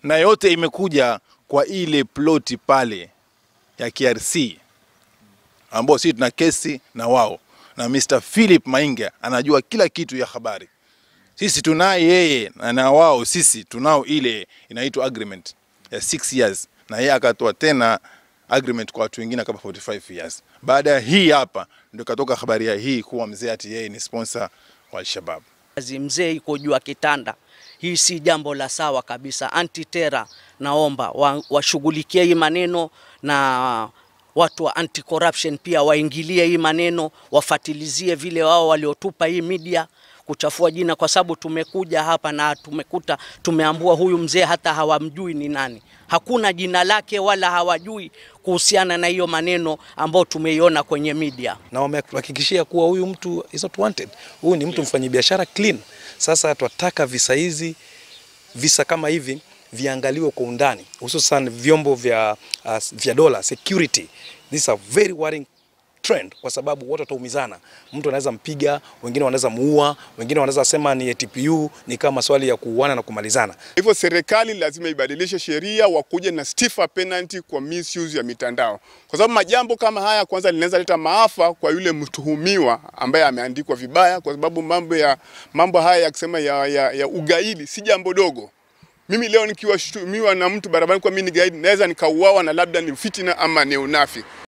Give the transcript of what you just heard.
na yote imekuja kwa ile ploti pale ya KRC ambao sisi tuna kesi na wao, na Mr. Philip Mainga anajua kila kitu ya habari. Sisi tunaye yeye na, na wao sisi tunao ile inaitwa agreement ya 6 years, na yeye akatoa tena agreement kwa watu wengine kama 45 years. Baada ya hii hapa ndio katoka habari ya hii kuwa mzee ati yeye ni sponsor wa Al-Shabaab. Kazi mzee iko juu ya kitanda. Hii si jambo la sawa kabisa. Anti-terror naomba wa- washughulikie hii maneno na watu wa anti corruption pia waingilie hii maneno, wafatilizie vile wao waliotupa hii media kuchafua jina, kwa sababu tumekuja hapa na tumekuta tumeambua huyu mzee hata hawamjui ni nani, hakuna jina lake wala hawajui kuhusiana na hiyo maneno ambayo tumeiona kwenye media. na wamehakikishia kuwa huyu mtu is not wanted. Huyu ni mtu mfanyabiashara clean. Sasa twataka visa hizi, visa kama hivi viangaliwe kwa undani, hususan vyombo vya, uh, vya dola security. This is a very worrying trend kwa sababu watu wataumizana. Mtu anaweza mpiga, wengine wanaweza muua, wengine wanaweza sema ni TPU, ni kama maswali ya kuuana na kumalizana. Hivyo serikali lazima ibadilishe sheria, wakuje na stiffer penalty kwa misuse ya mitandao, kwa sababu majambo kama haya kwanza linaweza leta maafa kwa yule mtuhumiwa ambaye ameandikwa vibaya, kwa sababu mambo ya mambo haya ya kusema ya, ya, ya ugaidi si jambo dogo. Mimi leo nikiwashutumiwa na mtu barabarani kwa mimi ni gaidi, naweza nikauawa na labda ni fitina ama ni unafiki.